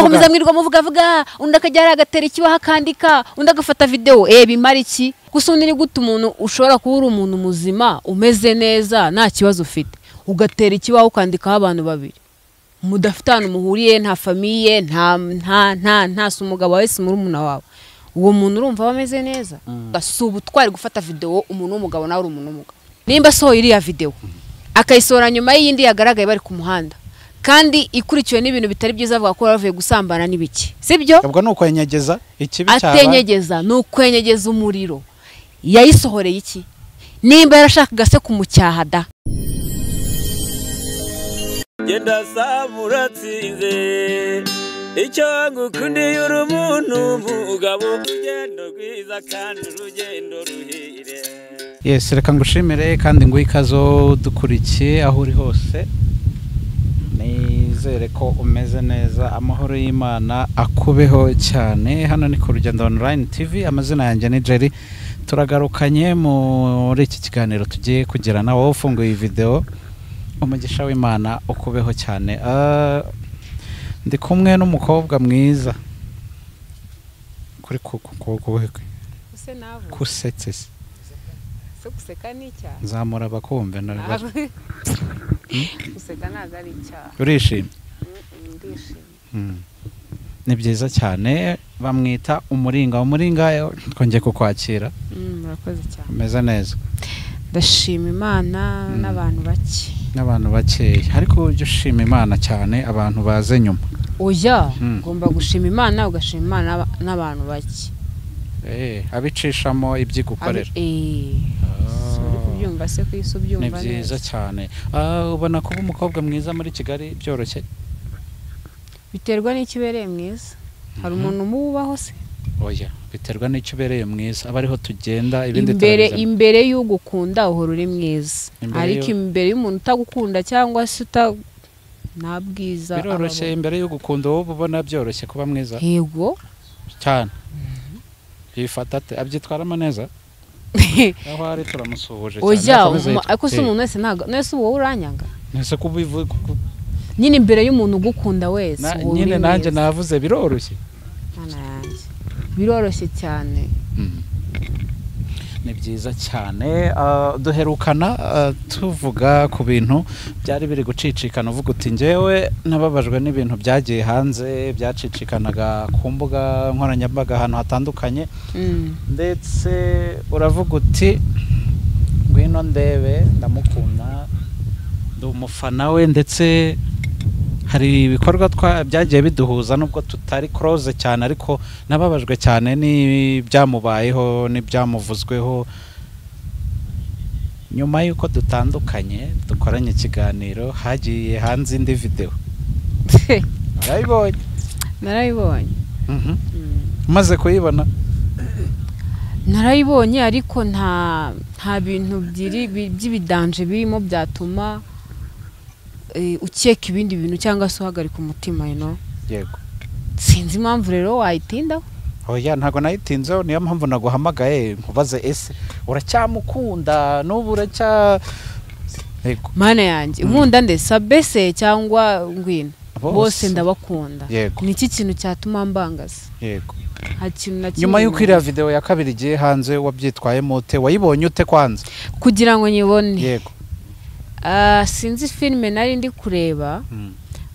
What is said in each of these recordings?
komeza mwirirwa muvuga vuga undi akajya hariya agatera ikibaho akandika undi agafata videwo eh bimara iki gusa undi ni gute umuntu ushobora kuba uri umuntu muzima umeze neza nta kibazo ufite ugatera ikibaho ukandikaho abantu babiri mudafite ahantu muhuriye nta famiye nta nta nta nta si umugabo wawe si murumuna wawe uwo muntu urumva aba ameze neza si ubutwari gufata videwo umuntu w'umugabo nawe uri umuntu w'umugabo nimba asohoye iriya videwo akayisohora nyuma y'iyindi yagaragaye bari ku muhanda kandi ikurikiwe n'ibintu bitari byiza avuga ko bari bavuye gusambana n'ibiki sibyo ubwo ni ukwenyegeza ikibi cyaba atenyegeza ni ukwenyegeza umuriro yayisohoreye iki nimba yarashakaga se kumucyaha da genda saba uratsinze icyo ngukundiye uri umuntu umugabo urugendo rwiza kandi urugendo ruhire yesi reka ngushimire kandi nguhe ikaze dukurikiye aho uri hose nizere ko umeze neza amahoro y'imana akubeho cyane hano ni ku rugendo online tv amazina yanjye ni jerry turagarukanye muri iki kiganiro tugiye kugira na wowe ufunguye iyi videwo umugisha w'imana ukubeho cyane Ah, ndi kumwe n'umukobwa mwiza kuri ku kuboko kwe kusetse se guseka ni icyaha nzamura abakumve Ntabwo. guseka ntabwo ari icyaha urishimye Mm, ndishimye Mm. ni byiza cyane bamwita umuringa umuringa eh, twongeye kukwakira Mm, murakoze cyane umeze neza ndashima imana n'abantu bake n'abantu bakeya ariko ujye ushima imana cyane abantu baze nyuma oya Mm. ugomba gushima imana ugashima imana n'aba- n'abantu bake Eh, abicishamo iby'igukorera Eh, si uri kubyumva se ku isi ni ubyumva byiza neza cyane Ah, ubona kuba umukobwa mwiza muri kigali byoroshye biterwa n'ikibereye mwiza hari umuntu umubaho se oya biterwa n'icyo ubereye mwiza aba ariho tugenda ibindi imbere turabizana. imbere y'ugukunda uhora uri mwiza Imbere ariko y'u- imbere y'umuntu utagukunda cyangwa se uta nta bwiza aba biroroshye abona. imbere y'ugukunda wowe uba ubona byoroshye kuba mwiza yego cyane yifata ate abyitwaramo neza aho ari turamusuhuje cyane ojya akomeze umu- yitwa- ariko se Eh. umuntu wese ntabwo nese uba wowe uranyanga ntese ko ubivuga nyine imbere y'umuntu ugukunda wese uba uri nyine nanjye mwiza. navuze biroroshye Mana yanjye. biroroshye cyane ni byiza cyane ah, duherukana ah, tuvuga ku bintu byari biri gucicikana uvuga uti ngewe nababajwe n'ibintu byagiye hanze byacicikanaga ku mbuga nkoranyambaga ahantu hatandukanye Mm. ndetse uravuga uti ngwino ndebe ndamukunda ndi umufana we ndetse hari ibikorwa twa- byagiye biduhuza nubwo tutari close cyane ariko nababajwe cyane n'ibyamubayeho n'ibyamuvuzweho nyuma y'uko dutandukanye dukoranye ikiganiro hagiye hanze indi videwo urayibonye narayibonye Mhm. Mm. umaze kuyibona narayibonye ariko nta nta bintu byiri- bi- by'ibidanje birimo byatuma eh, ukeka ibindi bintu cyangwa se uhagarika umutima you know? yego sinzi impamvu rero wayitindaho oya ntabwo nayitinzeho niyo mpamvu naguhamagaye nkubaze ese uracyamukunda n'ubu uracya yego mana yanjye nkunda ndesa bese cyangwa ngwino bose Bose. ndabakunda Yego. ni iki kintu cyatuma mbangaza yego nta kintu na kimwe nyuma y'uko iriya bimubaza. videwo ya kabiri igiye hanze wabyitwayemo ute wayibonye ute kwanza kugira ngo nyibone yego Ah, sinzi filime nari ndi kureba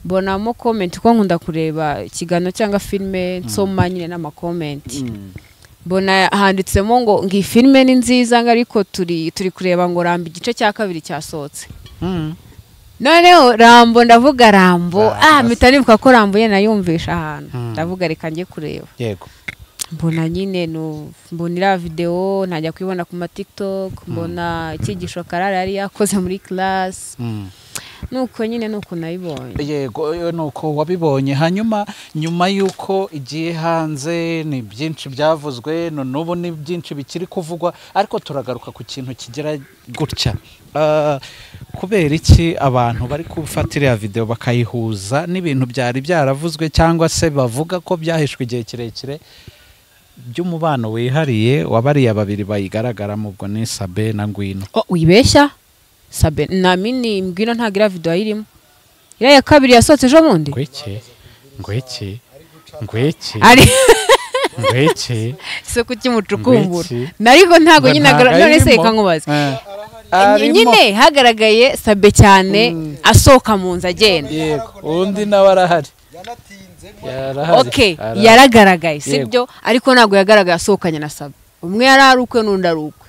mbonamo komenti ko nkunda kureba ikiganiro cyangwa filime nsoma nyine n'amakomenti mbona handitsemo ngo ngo iyi filime ni nziza ngo ariko turi turi kureba ngo rambo igice cya kabiri cyasohotse noneho rambo ndavuga rambo Rambo. ah mpita nibuka ko rambo ye nayumvisha ahantu Mm. ndavuga reka njye kureba yego mbona nyine nu- mbona iriya videwo ntajya kuyibona ku ma tiktok mbona icyigisho karara yari yakoze muri class nuko nyine nuko nayibonye yego iyo ni uko wabibonye hanyuma nyuma y'uko igiye hanze ni byinshi byavuzwe no- n'ubu ni byinshi bikiri kuvugwa ariko turagaruka ku kintu kigira gutya Ah, kubera iki abantu bari gufata iriya videwo bakayihuza n'ibintu byari byaravuzwe cyangwa se bavuga ko byahishwe igihe kirekire by'umubano wihariye wabariya babiri bayigaragaramo ubwo ni sabe na ngwino oh uyibeshya sabe namini mbwino ntabwo iriya videwo ayirimo iriya ya kabiri yasohotse ejo bundi ngwiki ngwiki ngweke ari ngweke isoko ry'umucukumbura Ngwiki. nariko ntabwo Ngo nyine agra- ntago none se arimo. reka nkubaze Eh. Ny- nyine hagaragaye sabe cyane asohoka mu nzu agenda yego undi nawe arahari yarahari ok arahari. yaragaragaye Yego. sibyo ariko ntabwo yagaragaye asohokanye na sabe umwe yari ari ukwe n'undi ari ukwe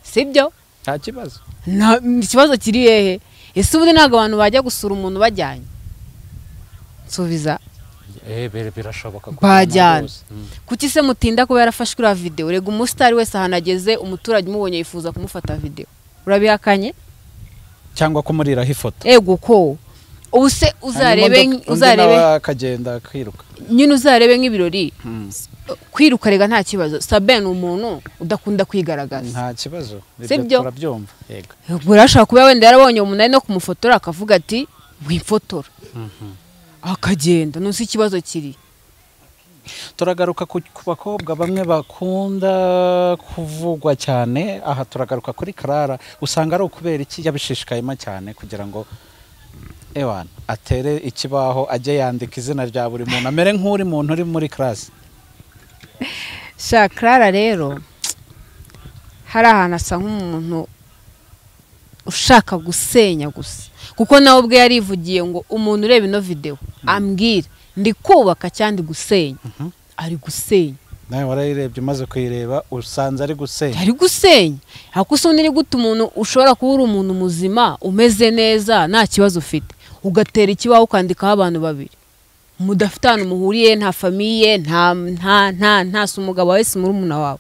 sibyo nta kibazo Nta- ikibazo kiri hehe ese ubundi ntabwo abantu bajya gusura umuntu bajyanye nsubiza Eh, bere- birashoboka ko Bajyana. bose. Mm. kuki se mutinda kuba yarafashwe uriya videwo rega umusitari wese ahantu ageze umuturage umubonye yifuza kumufata videwo urabihakanye cyangwa kumuriraho ifoto ego ko ubu se uzarebe uzarebe akagenda akiruka nyine uzarebe nk'ibirori kwiruka rega nta kibazo sabe ni umuntu udakunda kwigaragaza nta kibazo Si byo? turabyumva yego ubwo urashobora kuba wenda yarabonye umunani no kumufotora akavuga ati mwifotora akagenda nusi ikibazo kiri turagaruka ku ku bakobwa bamwe bakunda kuvugwa cyane aha turagaruka kuri karara usanga ari ukubera iki yabishishikayemo cyane kugira ngo ewana atere ikibaho ajye yandika izina rya buri muntu amere nk'uri muntu uri muri karasi sha karara rero hari ahantu asa nk'umuntu ushaka gusenya gusa kuko nawe ubwe yarivugiye ngo umuntu ureba ino videwo ambwira ndi kubaka cyangwa ndi gusenya ari gusenya nawe warayirebye umaze kuyireba usanze ari gusenya ari gusenya ariko usa undi ni gute umuntu ushobora kuba uri umuntu muzima umeze neza nta kibazo ufite ugatera ikibaho ukandikaho abantu babiri mudafite ahantu muhuriye nta famiye nta nta nta nta si umugabo wawe si murumuna wawe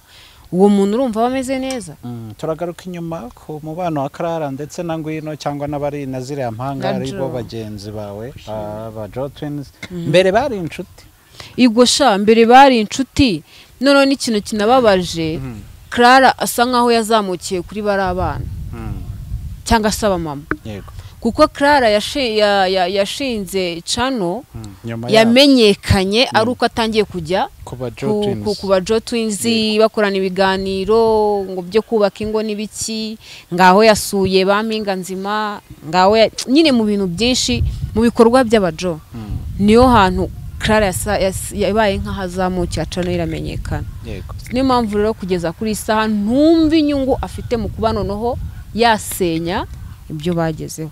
uwo muntu urumva aba ameze neza Mm, turagaruka inyuma ku mubano wa karara ndetse na ngwino cyangwa n'abari na ziriya mpanga Na ari bo Joe. bagenzi bawe aba Joe twins mbere bari inshuti igosha mbere bari inshuti noneho n'ikintu kinababaje karara asa nkaho yazamukiye kuri bari abana cyangwa se abamama yego kuko karara yashinze cano nyuma yabo yamenyekanye ari uko atangiye kujya kuba Joe ku- ku- twins ku ba jo twinzi bakorana ibiganiro ngo byo kubaka ingo n'ibiki ngaho yasuye ba mpinganzima ngaho ya- nyine mu bintu byinshi mu bikorwa by'abajo niyo hantu karara yasa- yas- yabaye nk'ahazamukira cano iramenyekana yego niyo mpamvu rero kugeza kuri iyi saha ntumva inyungu afite mu kuba noneho yasenya ibyo bagezeho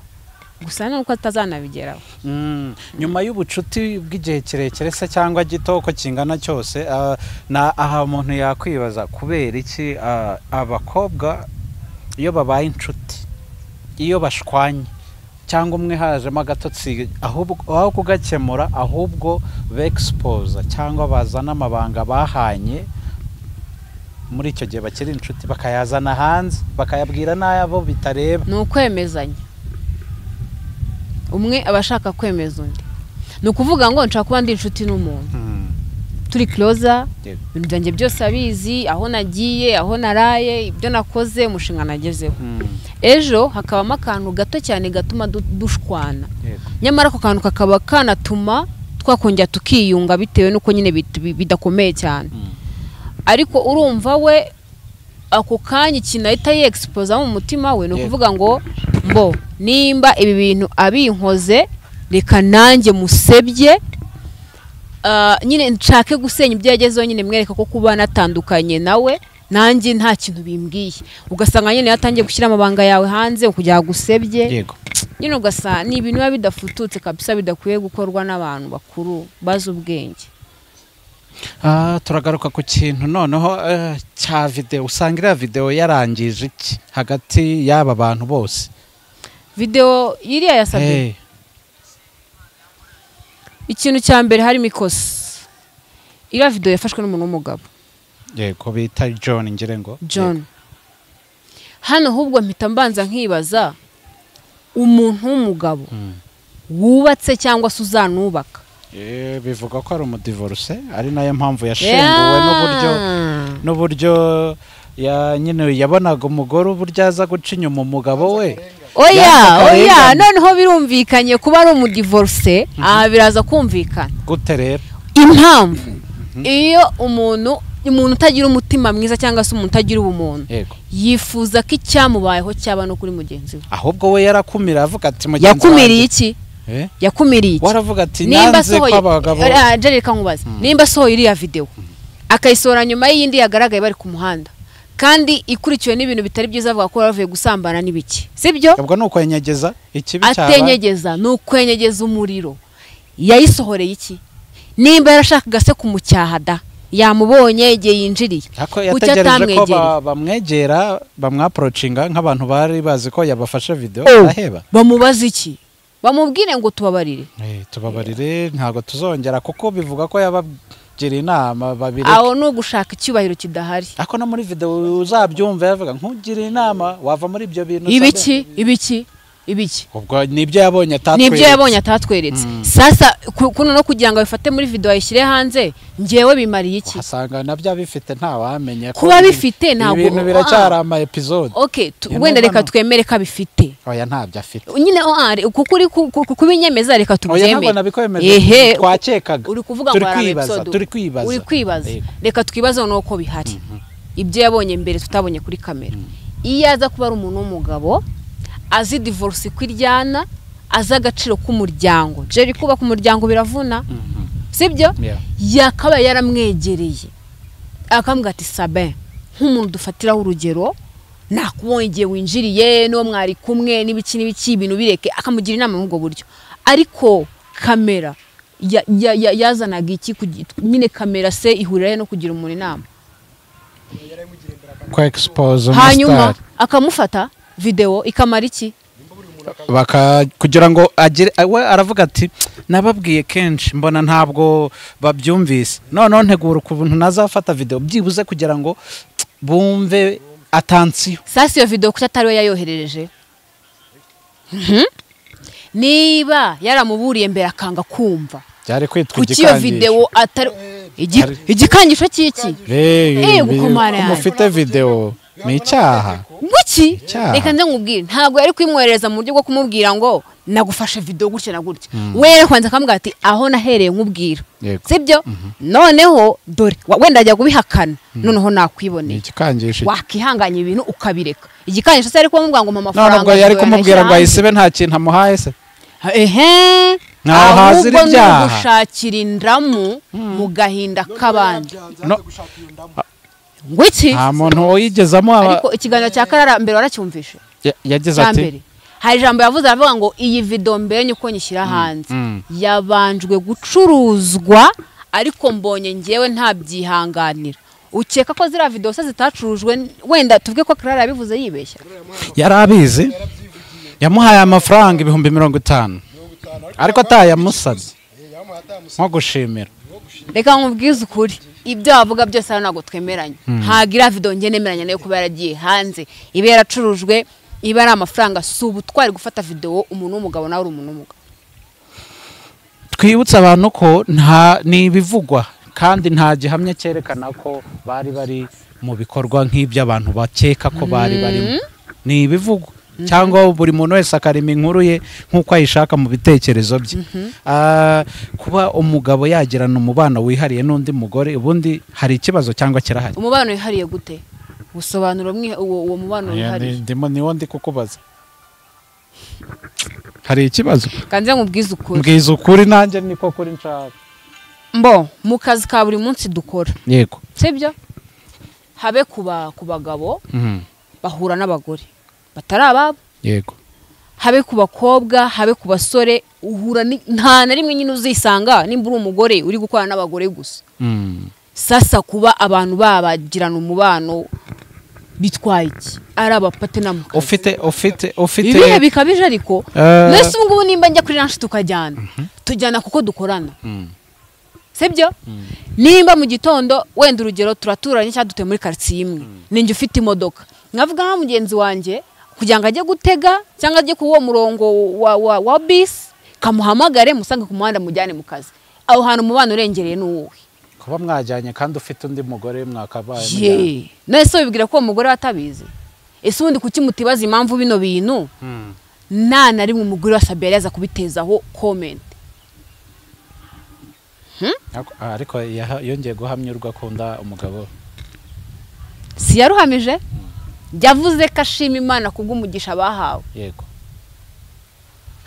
gusa ni uko atazanabigeraho Mm, nyuma y'ubucuti bw'igihe kirekire se cyangwa gito uko kingana cyose ah, na aha umuntu yakwibaza kubera iki ah, abakobwa iyo babaye inshuti iyo bashwanye cyangwa umwe hajemo agatotsi ahubwo aho kugakemura ahubwo begisipoza cyangwa bazana amabanga bahanye muri icyo gihe bakiri inshuti bakayazana hanze bakayabwira n'ayabo bitareba ni ukwemezanya umwe aba ashaka kwemeza undi ni ukuvuga ngo nshaka kuba ndi inshuti n'umuntu Mm, turi kiroza yego. ibintu byanjye byose abizi aho nagiye aho naraye ibyo nakoze umushinga nagezeho Mm, ejo hakabamo akantu gato cyane gatuma du- dushwana yego. nyamara ako kantu kakaba kanatuma twakongera tukiyunga bitewe n'uko nyine bit- bi- bidakomeye cyane Mm. ariko urumva we ako kanya ikintu ahita yegisipoza mu mutima we ni Yego. ukuvuga ngo mbo nimba ibi bintu abinkoze reka nanjye musebye Ah, nyine nshake gusenya ibyo yagezeho nyine mwereka ko kuba natandukanye nawe nanjye nta kintu bimbwiye ugasanga nyine yatangiye gushyira amabanga yawe hanze kugira ngo agusebye yego nyine ugasanga ni ibintu biba bidafututse kabisa bidakwiye gukorwa n'abantu bakuru bazi ubwenge Ah, turagaruka ku kintu noneho eh, cya videwo usanga iriya videwo yarangije iki hagati y'aba bantu bose videwo iriya yasabye Eh, ikintu cya mbere harimo ikosa iriya videwo yafashwe n'umuntu w'umugabo yego bita john ngire ngo john hano ahubwo mpita mbanza nkibaza umuntu w'umugabo Mm. wubatse cyangwa se uzanubaka Eh, bivuga ko ari umudivorce ari nayo mpamvu yashenguwe n'uburyo Yeah. n'uburyo ya- nyine yabonaga umugore uburyo aza guca inyuma umugabo we oya Yanze oya akarengane. noneho birumvikanye kuba ari umudivorce aha biraza kumvikana gute rero impamvu iyo umuntu umuntu utagira umutima mwiza cyangwa se umuntu utagira ubumuntu yego yifuza ko icyamubayeho cyaba no kuri mugenzi we ahubwo we yarakumira avuga ati mugenzi yakumiriye wanjye iki Eh? yakumiriye iki waravuga ati nanze ko abagabo Ah, Jerry reka nkubaze nimba asohoye iriya videwo akayisohora nyuma y'iyindi yagaragaye bari ku muhanda kandi ikurikiwe n'ibintu bitari byiza avuga ko bavuye gusambana n'ibiki sibyo ubwo ni ukwenyegeza ikibi cyawe atenyegeza ni ukwenyegeza umuriro yayisohoreye iki nimba yarashakaga se kumucyaha da yamubonye igihe yinjiriye Ako Kuki yategereje ko atamwegereye? ba- bamwegera bamwaporocinga nk'abantu bari bazi ko yabafashe videwo Oh, araheba bamubaza iki bamubwire ngo tubabarire Eh, tubabarire ntabwo tuzongera kuko bivuga ko yabagiriye inama babiri aho ni ugushaka icyubahiro kidahari ako no muri videwo uzabyumva yavuga nkugire inama wava muri ibyo bintu usabye." ibiki ibiki ibiki ubwo nibyo yabonye atatweretse nibyo yabonye atatweretse sasa ku- kuno no kugira ngo abifate muri video ayishyire hanze njyewe bimariye iki uhasanga nabyo abifite ntawamenye ko Kuba ibi- bifite ntabwo- ibintu biracyari ama episode okay tu- Iyo wenda reka numva no- twemere ko abifite oya ntabyo afite nyine oh, ah, re- kuko uri ku- ku- ku- kubinyemeza reka oya ntabwo tubyemere nabikwemeje ehe twakekaga uri kuvuga ngo turi hari ama kwibaza episode. turi kwibaza uri kwibaza Yego. reka twibaze nuko bihari ibyo yabonye mbere tutabonye kuri kamera iyo aza kuba ari umuntu w'umugabo azi divorce ko iryana azi agaciro k'umuryango jeri kubaka umuryango biravuna Mhm. sibyo Yeah. yakaba yaramwegereye akambwira ati sabe nk'umuntu dufatiraho urugero nakubonye igihe winjiriye n'uwo mwari kumwe n'ibiki n'ibiki ibintu bireke akamugira inama muri ubwo buryo ariko kamera ya- ya- ya- yazanaga iki kugi- nyine kamera se ihurira he no kugira umuntu inama kwa expose umustar. hanyuma akamufata videwo ikamara iki baka kugira ngo agire we aravuga ati nababwiye kenshi mbona ntabwo babyumvise noneho ntegura ukuntu nazafata videwo byibuze kugira ngo bumve atansiyo sasa iyo videwo kuki atari we yayoherereje Mhm. niba yaramuburiye mbere akanga kumva byari kwitwa kuki iyo videwo atari Igi- Hari- igikangisho cy'iki Eh, rero gukomara yanjye. mufite videwo ni icyaha ngwiki Icyaha. reka nze nkubwire ntabwo yari kumwoherereza mu buryo bwo kumubwira ngo nagufashe videwo gutya na gutya we yari kwanza akamubwira ati aho nahereye nkubwira Yego. sibyo noneho dore wa- wenda ajya kubihakana noneho ni nakwiboneye igikangisho wakihanganya ibintu ukabireka igikangisho se yari kumubwira ngo mpa none amafaranga ubwo yari videwo kumubwira ngo yayashyira ayisibe nta kintu amuhaye se hanze. ehe Ntaho hazira ahubwo ni ibyaha. ugushakira indamu mu gahinda k'abandi No, ngwiki nta muntu wayigezamo aba- ariko ikiganiro cya karara mbere waracyumvishe Ya- yagize cya ati mbere hari ijambo yavuze aravuga ngo iyi video mbere nyuko nyishyira hanze mm. yabanjwe gucuruzwa ariko mbonye ngewe ntabyihanganira ukeka ko ziriya video se zitacurujwe n- wenda tuvuge ko karara yabivuze yibeshya yari abizi yamuhaye amafaranga ibihumbi mirongo itanu ariko atayamusabye nko gushimira reka nkubwize ukuri ibyo wavuga byose hano ntabwo twemeranya ntabwo iriya video nge nemeranya nayo kuba yaragiye hanze iba yaracurujwe iba ari amafaranga si ubutwari gufata video umuntu w'umugabo nawe uri umuntu w'umugabo twibutse abantu ko nta ni ibivugwa kandi nta gihamya cyerekana ko bari bari mu bikorwa nk'ibyo abantu bakeka ko bari barimo ni ibivugwa cyangwa buri muntu wese akarema inkuru ye nk'uko ayishaka mu bitekerezo bye Ah, kuba umugabo yagirana umubano wihariye n'undi mugore ubundi hari ikibazo cyangwa kirahari umubano wihariye gute gusobanura umwi- uwo uwo mubano Oya, wihariye ndi- ndimo niwo ndi kukubaza hari ikibazo kanze nkubwize ukuri mbwiza ukuri nanjye niko kuri nshaka mbo mu kazi ka buri munsi dukora yego sibyo habe ku ba- ku bagabo bahura n'abagore batari ababo yego habe ku bakobwa habe ku basore uhura ni- nta na rimwe nyine uzisanga nimba uri umugore uri gukorana n'abagore gusa sasa kuba abantu babagirana umubano bitwaye iki ari abapatena mu kazi ufite ufite ufite ibihe bikabije ariko Eh. mbese ubu ngubu nimba njya kuri ranshi tukajyana tujyana kuko dukorana sibyo nimba mu gitondo wenda urugero turaturanye cyangwa dutuye muri karitsiye imwe ninjye ufite imodoka nkavuga nka mugenzi wanjye kugira ngo ajye gutega cyangwa ajye kuri uwo murongo wa, wa, wa bisi kamuhamagare musange ku muhanda mujyane mu kazi aho hantu umubano urengereye ni uwuhe kuba mwajyanye kandi ufite undi mugore mwakabaye mujyanye. ye nese wibwira ko uwo mugore we atabizi ese ubundi kuki mutibaza impamvu bino bintu nta na rimwe umugore wasabye yari yaza kubitezaho komenti Ako- ah, ariko yaha- yongeye guhamyurwa akunda umugabo si yaruhamije yavuze ko ashima imana kubw'umugisha bahawe yego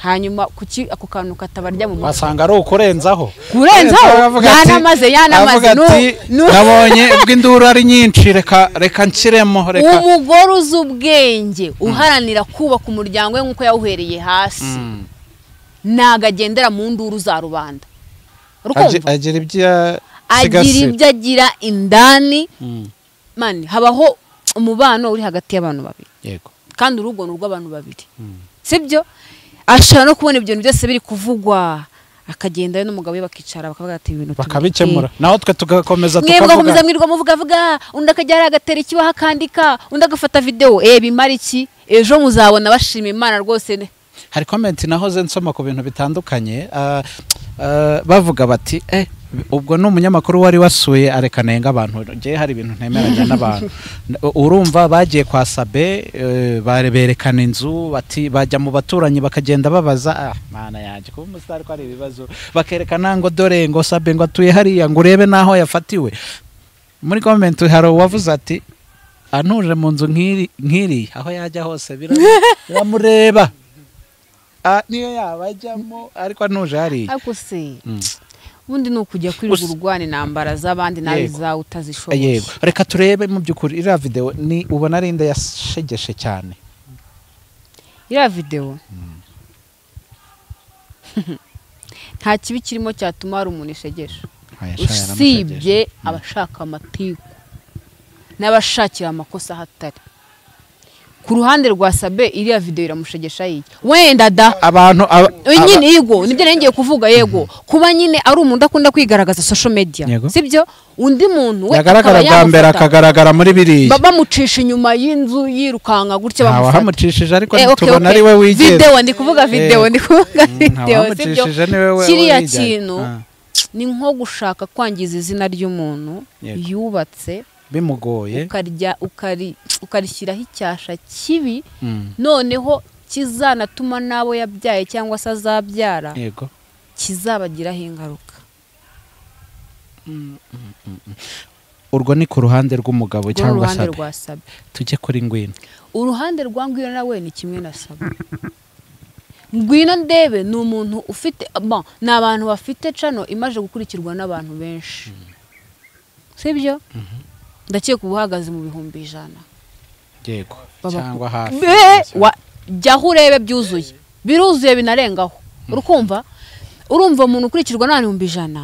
hanyuma kuki ako kantu katabarya mu mutwe wasanga ari ukurenzaho kurenzaho Aravuga ati- yanamaze yanamaze aravuga nu- ati, nu- nabonye bw'induru ari nyinshi reka reka nshyiremo reka umugore uzi ubwenge uharanira kubaka umuryango we nk'uko yawuhereye hasi Mm. ntago agendera mu nduru za rubanda Agi- rukumva agira ibyo ya- agira sigasira. ibyo agira indani Mm. mani habaho umubano uri hagati y'abantu babiri yego kandi urugo ni urw'abantu babiri sibyo ashobora no kubona ibyo bintu byose biri kuvugwa akagenda we n'umugabo we bakicara bakavuga ati "Ibi bintu bakabikemura naho twe tugakomeza mwe mugakomeza tukavuga mwirirwa muvuga vuga undi akajya hariya agatera ikibaho akandika undi agafata videwo eh bimara iki ejo muzabona bashima imana rwose ne hari komenti nahoze nsoma ku bintu bitandukanye ah, ah, bavuga bati eh ubwo ni umunyamakuru wari wasuye areka nenga abantu ngewe hari ibintu ntemeranya n'abantu N- urumva bagiye kwa sabe eh, bare- berekana inzu bati bajya mu baturanyi bakagenda babaza ah mana yanjye kuba umusitari ko ari ibibazo bakerekana ngo dore ngo sabe ngo atuye hariya ngo urebe n'aho yafatiwe muri komenti hari uwavuze ati antuje mu nzu nk'iri nk'iri aho yajya hose biramu- biramureba Ah, niyo yaba ajyamo ariko anuje hariya ariko se Mm. ubundi ni ukujya kwirirwa urwana intambara z'abandi nawe Yego. izawe utazishoboye yego reka turebe mu by'ukuri iriya videwo ni ubona ari inda yashegeshe cyane iriya videwo nta kibi kirimo cyatuma hari umuntu ishegesha Oya, sha, usibye yaramushegeshe. abashaka amatiku n'abashakira amakosa ahatari ku ruhande rwa sabe iriya videwo iramushegesha yiki wenda da abantu aba- Oya, aba- nyine yego nibyo nari ngiye kuvuga yego kuba nyine ari umuntu udakunda kwigaragaza social media Yego. sibyo undi muntu we yagaragara akaba bwa mbere yamufata. akagaragara muri biriya Ba- bamucisha inyuma y'inzu yirukanka gutya Ntawe bamufata wahamucishije ariko Eh, okay, okay. tubona ari we wigenga video ndi kuvuga video Yego. ndi kuvuga ntawe video sibyo wahamucishije ni we we- kiriya we wijyanye. kintu Ah, ni nko gushaka kwangiza izina ry'umuntu Yego. yubatse bimugoye ukarya ukari- ukarishyiraho icyasha kibi Mm, noneho kizanatuma n'abo yabyaye cyangwa se azabyara yego kizabagiraho ingaruka urwo ni ku ruhande rw'umugabo Uru cyangwa ruhande se rwa sabe tujye kuri ngwino uruhande rwa ngwino nawe ni kimwe na sabe ngwino ndebe ni umuntu ufite bon, ni abantu bafite cano imaze gukurikirwa n'abantu benshi sibyo ndakeka uba uhagaze mu bihumbi ijana yego Baba- cyangwa hafi be wa jyaho urebe byuzuye biruzuye binarengaho urukumva urumva umuntu ukurikirwa n'ibihumbi ijana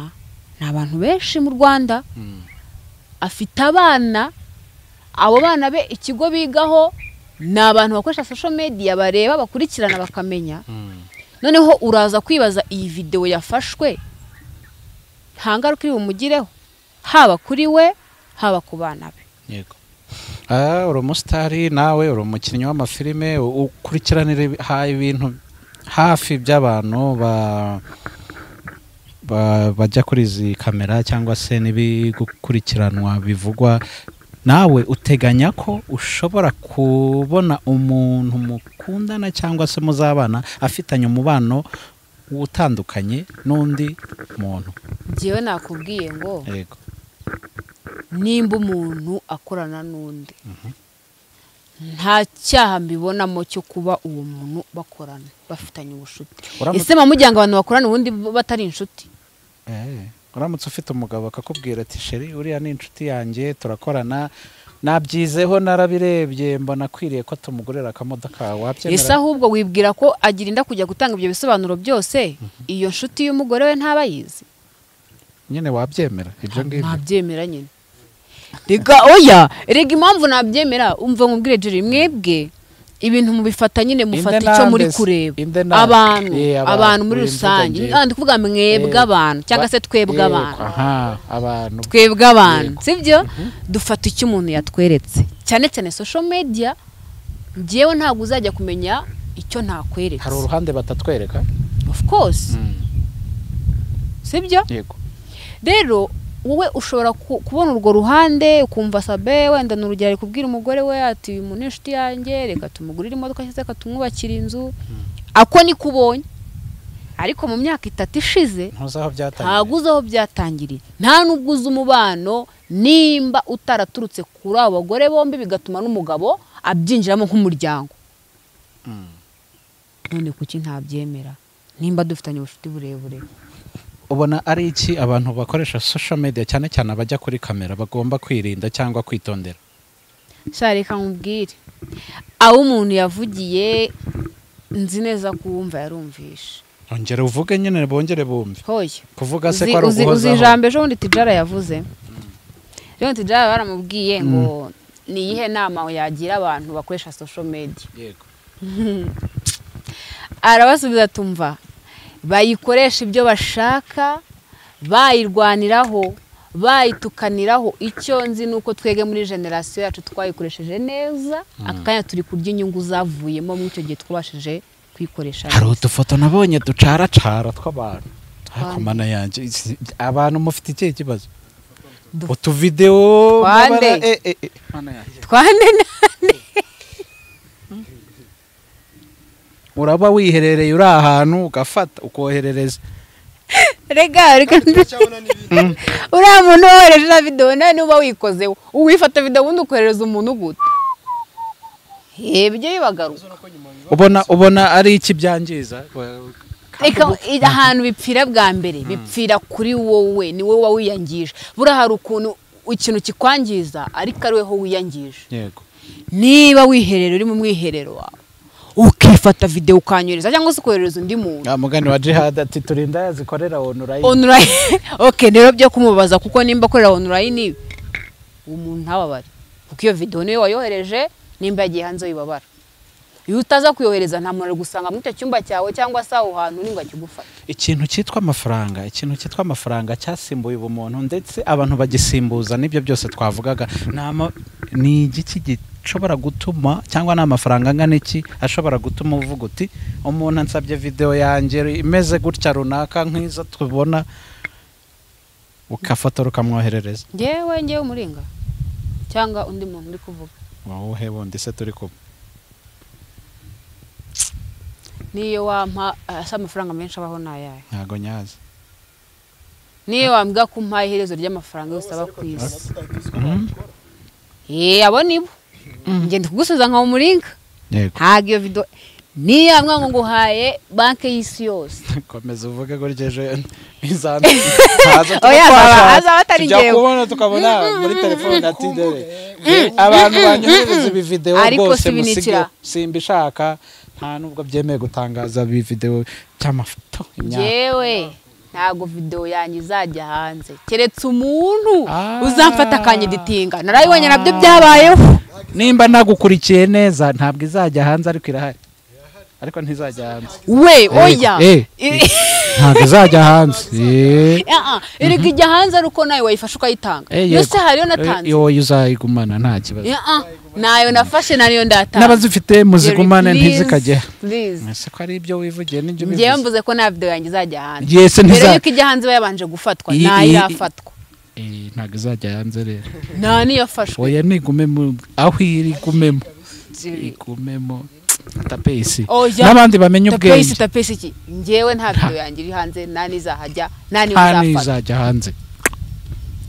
ni abantu benshi mu rwanda Mm. afite abana abo bana be ikigo bigaho ni abantu bakoresha social media bareba bakurikirana bakamenya Mm, noneho uraza kwibaza iyi videwo yafashwe nta ngaruka iri bumugireho haba kuri we haba ku bana be yego Ah, uri umusitari nawe uri umukinnyi w'amafilime u- ukurikiranira ibi- ha- ibintu hafi by'abantu ba- ba- bajya kuri izi kamera cyangwa se n'ibigukurikiranwa bivugwa nawe uteganya ko ushobora kubona umuntu mukundana cyangwa se muzabana afitanye umubano utandukanye n'undi muntu njyewe nakubwiye ngo yego nimba umuntu akorana n'undi nta cyaha mbibonamo cyo kuba uwo muntu bakorana bafitanye ubucuti Uramutse- ese mujya ngo abantu bakorana ubundi bo batari inshuti Eh, uramutse ufite umugabo akakubwira ati sheri uriya ni inshuti yanjye turakorana nabyizeho narabirebye mbona akwiriye ko tumugurira akamodoka ese wabyemera ahubwo wibwira ko agira inda kujya gutanga ibyo bisobanuro byose iyo nshuti y'umugore we ntaba yizi nyine wabyemera ibyo ngibyo ntabyemera nyine reka oya rega impamvu nabyemera umva nkubwire jiri mwebwe ibintu mubifata nyine mufata Inde icyo nambe muri se, kureba inde nambe. abantu Eh, abantu, abantu muri uyu mvuga rusange njyewe. ndi kuvuga mwebwe Eh, abantu cyangwa ba- se twebwe Yego, abantu aha abantu twebwe abantu Yego. sibyo dufata icyo umuntu yatweretse cyane cyane social media njyewe ntabwo uzajya kumenya icyo ntakweretse hari uruhande batatwereka of course sibyo yego rero wowe ushobora ku- kubona urwo ruhande ukumva sabe wenda ni urugero ari kubwira umugore we ati uyu muntu ni inshuti yanjye reka tumugurire imodoka cyangwa se akatumwubakira inzu ako niko ubonye ariko mu myaka itatu ishize ntuzi ntabwo aho byatangiye uzi aho byatangiriye nta n'ubwo uzi umubano nimba utaraturutse kuri abo bagore bombi bigatuma n'umugabo abyinjiramo nk'umuryango none kuki ntabyemera nimba dufitanye ubucuti burebure ubona ari iki abantu bakoresha social media cyane cyane abajya kuri kamera bagomba kwirinda cyangwa kwitondera sha reka nkubwire aho umuntu yavugiye nzi neza ko uwumva yarumvishe ongera uvuge nyine bongere bumve hoya kuvuga se Uzi- ko ari uzi- uzi uguhozaho ijambo ejo bundi tijara yavuze ejo bundi tijara baramubwiye ngo ni iyihe nama yagira abantu bakoresha social media Yego. arabasubiza tumva bayikoresha ibyo bashaka bayirwaniraho bayitukaniraho icyo nzi ni uko twebwe muri generasiyo yacu twayikoresheje neza aka kanya turi kurya inyungu zavuyemo muri icyo gihe twabashije kwikoresha hari neza. udufoto nabonye ducaracara tw'abantu ariko Twande. mana yanjye izi- abantu mufite ikihe kibazo Du- utuvidewo Twande. n'abara- eh, eh, eh. Mana yanjye. twane nane uraba wiherereye uri ahantu ugafata ukoherereza rega reka uriya muntu wohereje na videwo nawe niba wikozeho uwifata videwo ubundi ukoherereza umuntu gute ebyo bibagaruka ubona ubona ari iki byangiza reka i- ahantu bipfira bwa mbere bipfira kuri wowe ni wowe wowe wiyangije buriya hari ukuntu ikintu kikwangiza ariko ari wowe wiyangije yego niba wiherera uri mu mwiherero wawe ukifata videwo ukanyereza cyangwa se ukoherereza undi muntu nta mugani wa jihad ati turinda yazikorera onulayini online ok rero byo kumubaza kuko nimba akorera online uwo muntu ntababare kuko iyo videwo niwe wayohereje nimba yagiye hanze wibabara iyo utaza kuyohereza nta muntu ari gusanga muri icyo cyumba cyawe cyangwa se aho hantu ni ngo akigufate ikintu cyitwa amafaranga ikintu cyitwa amafaranga cyasimbuye ubumuntu ndetse abantu bagisimbuza n'ibyo byose twavugaga Ni ama- ni igiki gishobora gutuma cyangwa ni amafaranga angana iki ashobora gutuma uvuga uti umuntu ansabye videwo yanjye imeze gutya runaka nk'izo tubona ukafotora ukamwoherereza ngewe ngewe umuringa cyangwa undi muntu uri kuvuga wowe bundi se turi kumwe n'iyo wampa asa amafaranga menshi abaho ni ayahe ntago nyazi n'iyo wambwira ko umpaye iherezo ry'amafaranga yose aba ku isi yeee abo nibo ngenda kugusubiza nka umuringa yego ntabwo iyo video niyo yambwira ngo nguhaye banki y'isi yose komeza uvuge gutya ejo izambi haza tuba Oya, azaba- twashaka, azaba atari tujya njyewe. kubona tukabona muri telefone ati dore abantu banyuzuriza ibi videwo Ariko rwose musige sibinikira. simba ishaka nta nubwo byemeye gutangaza ibi videwo cy'amafoto imyaka ngewe ntabwo videwo yanjye izajya hanze keretse umuntu Ah. uzamfata akanyiditinga narayibonye nabyo byabayeho nimba nagukurikiye neza ntabwo izajya hanze ariko irahari ariko ntizajya hanze we oya Eh, eh, I- ntabwo izajya hanze Eh. Ah, ah, erega ijya hanze ari uko nawe wayifashe ukayitanga Eh, yego. yose hariyo natanze Eh, yoye uzayigumana nta kibazo Ah, ah, nayo nafashe nariyo ndatanze n'abazifite muzigumane ntizikajyeho please ese ko ari ibyo wivugiye n'ibyo ngewe ubivuze mvuze ko nta videwo yanjye izajya hanze yese mbere ntiza yuko ijya hanze iba yabanje gufatwa Iyi- nayo iyi- irafatwa Eh, ntabwo izajya hanze rero nta niyafashwe oya nigumemo aho iri igumemo igumemo tapesi Oya. n'abandi bamenye tapesi ubwenge tapesi iki ngewe nta video yanjye iri hanze nta n'izahajya nta nta n'izafata n'izajya hanze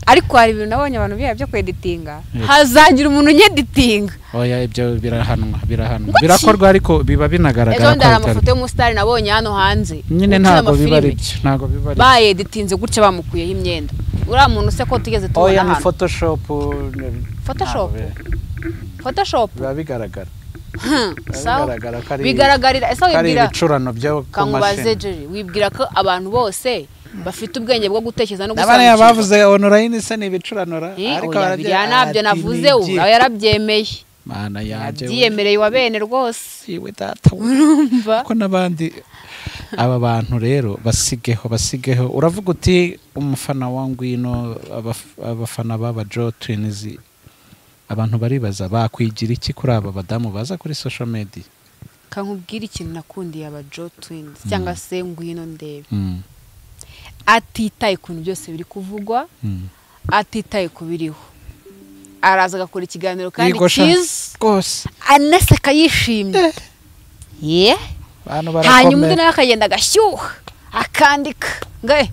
ariko hari ibintu nabonye abantu bihaye byo kweditinga hazagira umuntu unyeditinga oya ibyo birahanwa birahanwa birakorwa ariko biba ejo binagaragara bundi hari ko amafoto bitari- y'umusitari nabonye hano hanze nyine ukina ntabwo amafilime. biba ari byo ntabwo biba ari bayeditinze gutya bamukuyeho imyenda uriya muntu se ko tugeze byo. oya tubona ni hano photoshopu ni- Photoshop? ntabwo biba- photoshop biba bigaragara biba sawa bigaragara ko ari bigaragarira ese ko ari wibwira ibicurano byo ku kankubaze mashini jeri wibwira ko abantu bose bafite ubwenge bwo gutekereza no n'abariya gusobanukirwa bavuze onorayini se ni ibicuranura Eh, ariko oya, baragira biriya ntabyo ati, navuze ubu "Nigi." nawe yarabyemeye mana yanjye we. yabyiyemereye wa bene rwose yiwe data we. urumva ko n'abandi aba bantu rero basigeho basigeho uravuga uti umufana wa ngwino abaf- abafana b'aba jo twinizi abantu baribaza bakwigira iki kuri aba badamu baza kuri social media kankubwira ikintu nakundiye aba jo twins cyangwa se ngwino ndebe Mm, atitaye ku bintu byose biri kuvugwa mm. atitaye ku biriho araza agakora ikiganiro kandi Yigosha cyiza rwose anaseka yishimye ye abantu hanyuma undi barakomeye nawe akagenda agashyuha akandika ngo "Eh."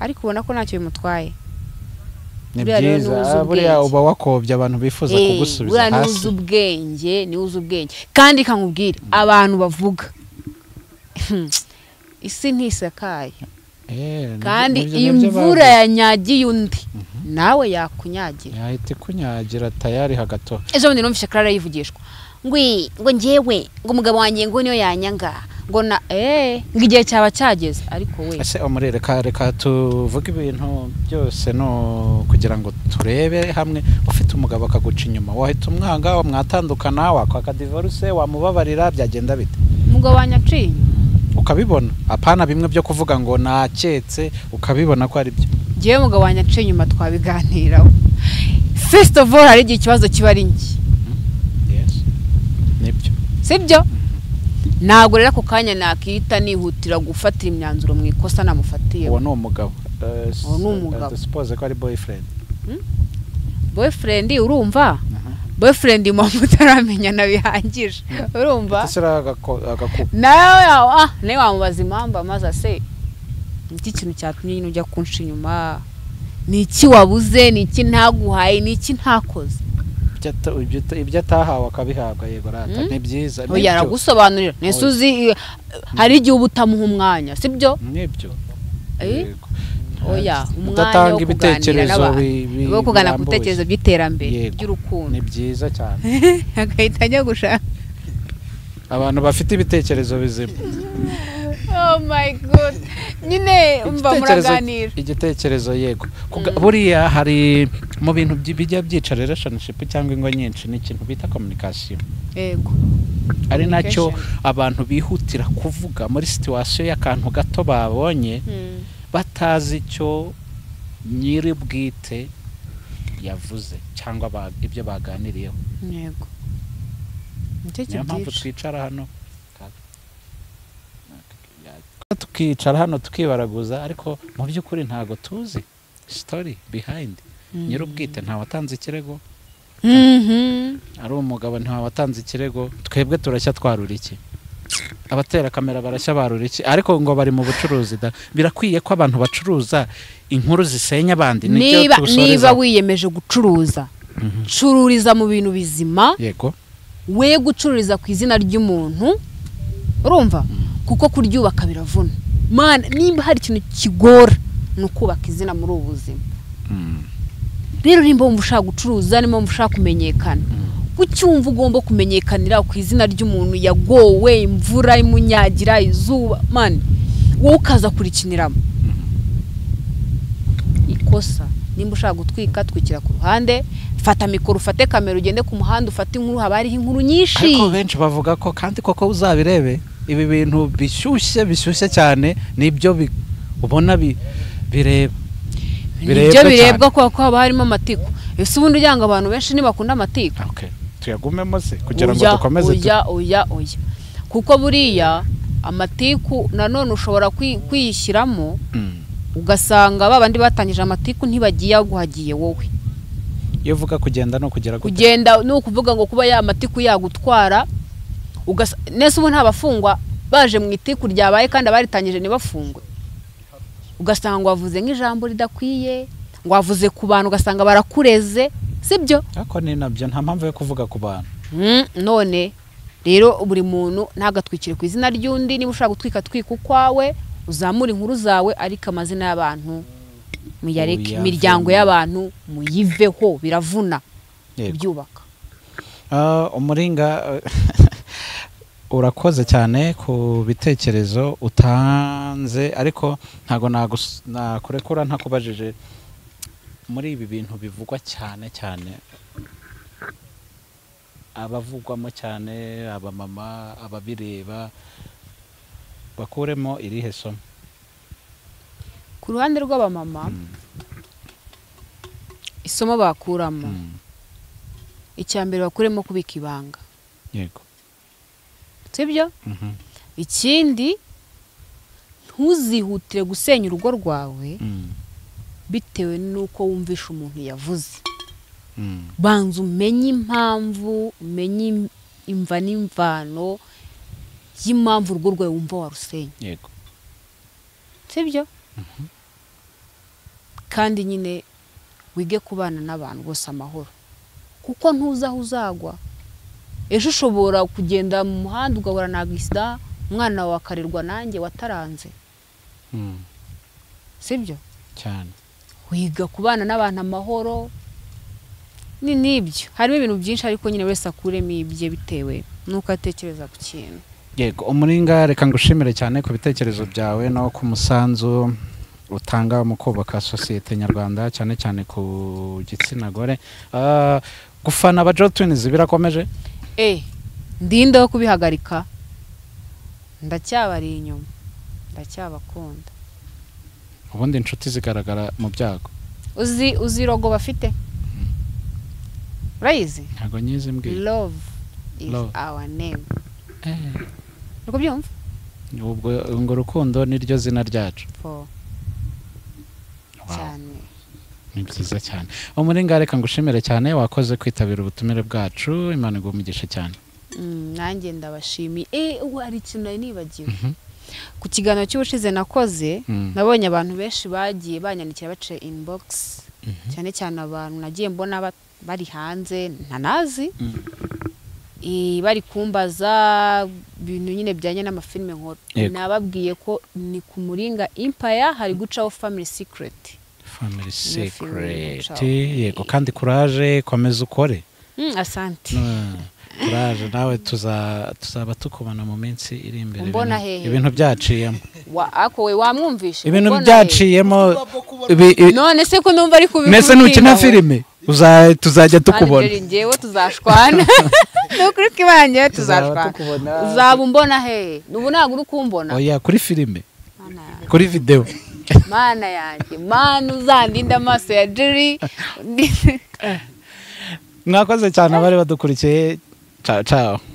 ariko ubona ko ntacyo bimutwaye ni buriya rero byiza n'uzi ah, buriya ubwenge. uba wakobye abantu bifuza Eh, kugusubiza buriya niwe hasi uzi ubwenge niwe uzi ubwenge kandi kankubwire abantu bavuga isi ntisakaye Eh, nibyo- kandi nibyo iyo nabyo imvura bavuze. yanyagiye undi nawe yakunyagira yahita ikunyagira tayari hagato ejo bundi numvise karara yivugishwa ngwi ngo ngewe ngo umugabo wanjye ngo niyo yanyanga ngo na eee ngo igihe cyaba cyageze ariko we ese omuri reka reka tuvuge ibintu byose no kugira ngo turebe hamwe ufite umugabo akaguca inyuma wahita umwanga wamwatandukana wakwaka divorce wamubabarira byagenda bite umugabo wanjye aciye inyuma. ukabibona apana bimwe byo kuvuga ngo naketse ukabibona ko ari byo ngewe umugabo wanjye aciye inyuma twabiganiraho first of all hari igihe ikibazo kiba ari njye yes nibyo sibyo ntabwo rero ako kanya nakita nihutira gufatira imyanzuro mu ikosa namufatiye uwo ni umugabo Uwo ni umugabo. dusipoze ko ari boyfriend boyfriend urumva boyfriend mpamvu utaramenyana bihangije urumva ndetse agakupa nawe yawe ah nawe wamubaza impamvu amaze se ni iki kintu cyatumye nyine ujya kunshi inyuma ni iki wabuze ni iki ntaguhaye ni iki ntakoze ibyo ata- ibyo ata- ibyo atahawe akabihabwa yego rata ni byiza oya nibyo aragusobanurira nese uzi eh, hari igihe uba utamuha umwanya sibyo nibyo Eh? Yego. oya Nta- umwanya kudatanga wo kuganira ibitekerezo n'abantu bi- bi- wo kuganira ku birambuye. bitekerezo by'iterambere Yego. ry'urukundo ni byiza cyane agahita ajya gushaka abantu bafite ibitekerezo bizima oh my god nyine umva Igitekerezo- muraganira igitekerezo yego Kuga- buriya hari mu bintu byi- bijya byica relationship cyangwa ingo nyinshi ni ikintu bita communication yego ari nacyo Communication. abantu bihutira kuvuga muri situation y'akantu gato babonye Hmm. batazi icyo nyiri bwite yavuze cyangwa ba- ibyo baganiriyeho yego nicyo niyo mpamvu kibyica twicara hano tukicara hano tukibaraguza ariko mu by'ukuri ntabwo tuzi sitori behind nyiri ubwite ntawatanze ikirego Mhm. ari umugabo ntawatanze ikirego twebwe turashya twarura iki abatera kamera barashya barura iki ariko ngo bari mu bucuruzi da birakwiye ko abantu bacuruza inkuru zisenya abandi Nibyo niba niba tusorezaho. wiyemeje gucuruza cururiza mu bintu bizima yego we gucururiza ku izina ry'umuntu urumva kuko kuryubaka biravuna mana nimba hari ikintu kigora ni ukubaka izina muri ubu buzima rero nimba wumva ushaka gucuruza nimba wumva ushaka kumenyekana kuki wumva ugomba kumenyekanira ku izina ry'umuntu yagowe imvura imunyagira izuba mani wowe ukaza kurikiniramo ikosa nimba ushaka gutwika twikira ku ruhande fata mikoro ufate kamera ugende ku muhanda ufate inkuru haba hariho inkuru nyinshi ariko benshi bavuga ko kandi koko uzabirebe ibi bintu bishyushye bishyushye cyane nibyo bi- ubona bi- bireba nibyo birebwa kubera ko haba harimo amatiku ese ubundi ujya ngo abantu benshi ntibakunda amatiku Okay, tuyagumemo se kugira ngo Oya, dukomeze tu- oya oya oya kuko buriya amatiku nanone ushobora kwi- kwiyishyiramo Mm. ugasanga ba bandi batangije amatiku ntibagiye guhagiye wowe iyo uvuga kugenda no kugera gute? kugenda ni ukuvuga ngo kuba ya matiku yagutwara ugasa nese ubu nta bafungwa baje mu itiku ryabaye kandi abaritangije ntibafungwe ugasanga wavuze nk'ijambo ridakwiye ngo wavuze ku bantu ugasanga barakureze sibyo ariko ni nabyo nta mpamvu yo kuvuga ku bantu Mm, none rero buri muntu ntagatwikire ku izina ry'undi niba ushaka gutwika twika ukwawe uzamure inkuru zawe ariko amazina y'abantu muyareke Uyavemo. imiryango y'abantu muyiveho biravuna Yego. kubyubaka Ah, umuringa eh, urakoze cyane ku bitekerezo utanze ariko ntabwo nagus- nakurekura ntakubajije muri ibi bintu bivugwa cyane cyane abavugwamo cyane abamama ababireba bakuremo irihe somo ku ruhande rw'abamama isomo bakuramo Mm, icya mbere bakuremo kubika ibanga yego sibyo Mhm, ikindi ntuzihutire gusenya urugo rwawe mm, bitewe n'uko wumvisha umuntu yavuze mm, banza umenye impamvu umenye im- imva n'imvano y'impamvu urugo rwawe wumva warusenye yego sibyo kandi nyine wige kubana n'abantu bose amahoro kuko ntuzi aho uzagwa ejo ushobora kugenda mu muhanda ugahura na agisida umwana wawe akarerwa nanjye wataranze Mm, sibyo cyane wiga kubana n'abantu amahoro ni n'ibyo harimo ibintu byinshi ariko nyine wese akuremo ibye bitewe n'uko atekereza ku kintu yego umuringa reka ngushimire cyane ku bitekerezo byawe no ku musanzu utanga mu kubaka sosiyete nyarwanda cyane cyane ku gitsina gore Ah, gufana aba jotunizi birakomeje e ndinda yo kubihagarika ndacyabari inyuma ndacyabakunda ubundi inshuti zigaragara mu byago uzi uzi rogo bafite urayizi ntabwo nyizi mbwiye love is Love. our name Eh, niko byumva ubwo ngo urukundo niryo zina ryacu po Wow. cyane ni byiza cyane umuringa reka ngushimire cyane wakoze kwitabira ubutumire bwacu imana iguhe umugisha cyane Mm, nanjye ndabashimiye e ubu hari ikintu nari nibagiwe Mhm. ku kiganiro cy'ubushize nakoze Mm. nabonye abantu benshi bagiye banyandikira baciye inibogisi cyane cyane abantu nagiye mbona ba- bari hanze ntanazi Mm. Eh, bari kumbaza ibintu nyine bijyanye n'amafilime nkora Yego. nababwiye ko ni ku muringa impaya hari gucaho family secret family Iyo filime secret y'umuco. yego kandi kuraje komeza ukore Mm, asante Mm, kuraje nawe tuza- tuzaba tukubona mu minsi iri imbere Umbona Ibintu- hehe? ibintu byaciyemo Wa- ako we wamwumvishe ibintu Ubona byaciyemo ibi- i- he? none se ko numva ari kubikubwira mbese nukina filime uza- tuzajya tukubona ngewe tuzashwana ni ukuri k'ibanjye tuzashwana uzaba umbona he ubu ntabwo uri kumbona oya kuri filime Mana yanjye, kuri videwo mana yanjye mana uzandinde amaso ya jiri mwakoze cyane abari badukurikiye ciao ciao